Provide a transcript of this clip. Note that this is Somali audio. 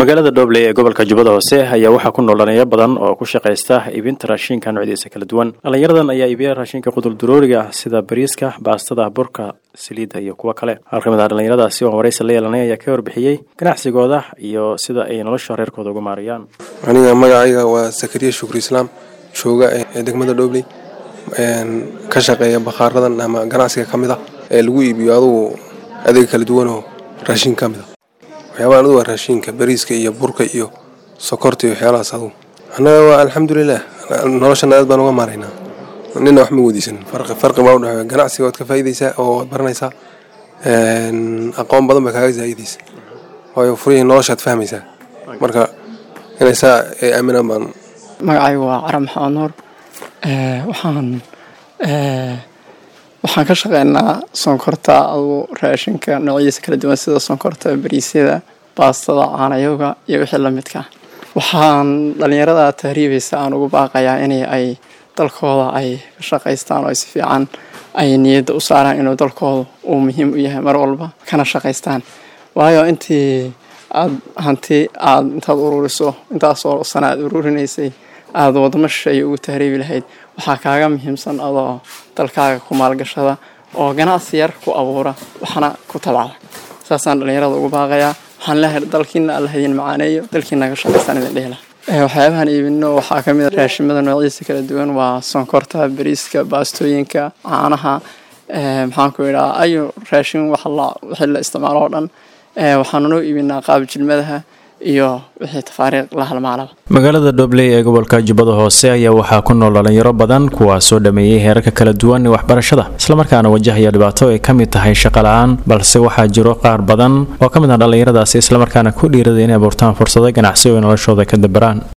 magaalada dhobley ee gobolka jubbada hoose ayaa waxaa ku nool dhallinyaro badan oo ku shaqaysta iibinta raashinka noocyadiisa kala duwan dhallinyaradan ayaa iibiya raashinka quduldurooriga ah sida bariiska baastada burka saliidda iyo kuwo kale hal ka mid ah dhallinyaradaasi oo waraysi la yeelanay ayaa ka warbixiyey ganacsigooda iyo sida ay nolosha reerkooda ugu maariyaan aniga magacayga waa sakariya shukri islaam jooga ee degmada dhobley ka shaqeeya bakhaaradan ama ganacsiga ka mid a ee lagu iibiyo adugu adeeg kala duwanoo raashin ka mid a waxyaabaha adugu waa raashinka bariiska iyo burka iyo sokorta iyo waxyaalahaas adugu annaga waa alxamdulilah noloshana aad baan uga maaraynaa nina wax ma weydiisan farqi farqi baa udhexeeya ganacsiga waad ka faa'iidaysaa oo waad baranaysaa aqoon badan baa kaaga zaa'idaysa waayo furihii noloshaad fahmaysaa marka inay saa ay aaminaan baan magacaygu waa cara maxamed nuur waxaan waxaan ka shaqeynaa sonkorta adugu raashinka noocyadiisa kala duwan sida sonkorta bariisyada baastada caanayoga iyo wixii lamidka waxaan dhalinyarada tahriibaysa aan ugu baaqayaa in ay dalkooda ay ka shaqaystaan oo ay si fiican ay niyadda u saaraan inuu dalkooda uu muhiim u yahay mar walba kana shaqaystaan waayo intii aad hanti aad intaad ururiso intaasoo sana aad ururinaysay aada wadamo shisheeye ugu tahriibi lahayd waxaa kaaga muhiimsan adoo dalkaaga ku maalgashada oo ganacsi yar ku abuura waxna ku tabacda saasaan dhallinyarada ugu baaqayaa waxaan leehay dalkiina alla hadin macaaneeyo dalkiina ka shaqaystaan idin dhehla waxyaabahan iibino waxaa kamid a raashimada noocyadiisa kala duwan waa sonkorta bariiska baastooyinka caanaha maxaan ku idhaa ayu raashin wixii la isticmaalo oo dhan waxaanu noo iibinaa qaab jilmadaha iyo wixii tafaariiq la halmaalaba magaalada dhobley ee gobolka jubbada hoose ayaa waxaa ku nool dhalinyaro badan kuwaasoo dhameeyey heerarka kala duwan ee waxbarashada islamarkaana wajahaya dhibaato ay ka mid tahay shaqa la-aan balse waxaa jiro qaar badan oo ka mid ah dhallinyaradaasi islamarkaana ku dhiiraday inay abuurtaan fursado ganacsi oo ay noloshooda ka dabaraan